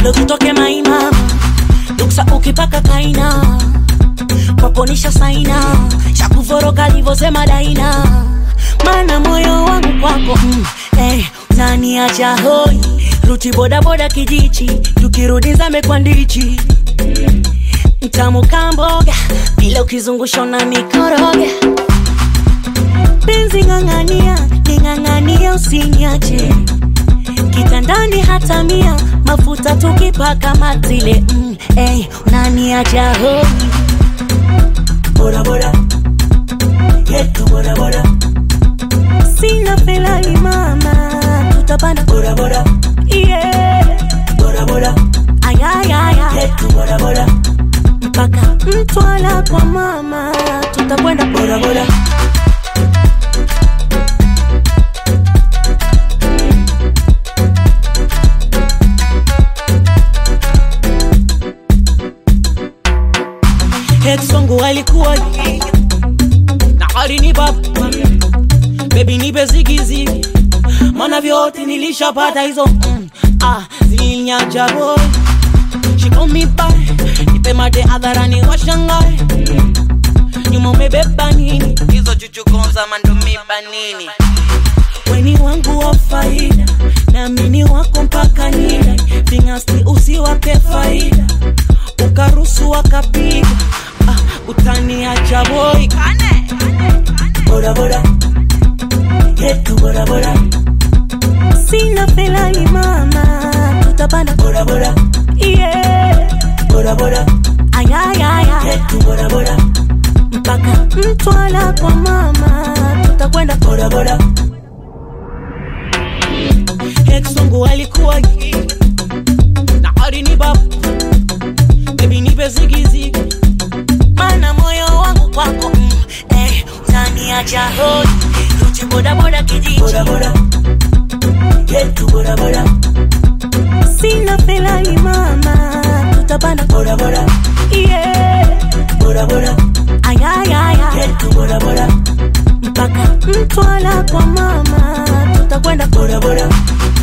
ndo tutoke maima duksa ukipaka kaina kwaponisha saina shakuvoroka livosema daina mana moyo wangu kwako mm, eh, utaniacha hoi ruti bodaboda kijichi tukirudi zame kwa ndichi mtamu kamboga vile ukizungusha na mikoroga penzi ng'ang'ania ning'ang'ania usiniache kitandani hata mia mafuta tukipaka matile mm, hey, unaniacha hoi bodaboda yetu bodaboda sina felali mama tutapanda bodaboda yeah. bodaboda ayayaya yetu bodaboda mpaka mtwala kwa mama tutakwenda bodaboda ex wangu alikuwa na alinipa bebi nipe zigizigi mana vyote nilishapata hizo mm, ah, zilinyacha boy shikomiba nipe mate hadharani washangae nyuma umebeba nini hizo chuchukonza mandumiba nini weni wangu wa faida naamini wako mpaka nida vingasti usiwape faida ukarusu wakapiga ah, utaniacha boy bodaboda yetu bodaboda sina felani mama tutapanda bodaboda yeah. bodaboda ayayaya yetu bodaboda mpaka mtwala kwa mama tutakwenda bodaboda ex wangu alikuwa gay, na alinipa bebi nipe zigizigi mana moyo wangu kwako mm, eh, utaniacha hoi ruti bodaboda kijiji bodaboda yetu bodaboda sina felani mama tutapanda bodaboda yeah. bodaboda ayayaya yetu bodaboda mpaka mtwala kwa mama tutakwenda bodaboda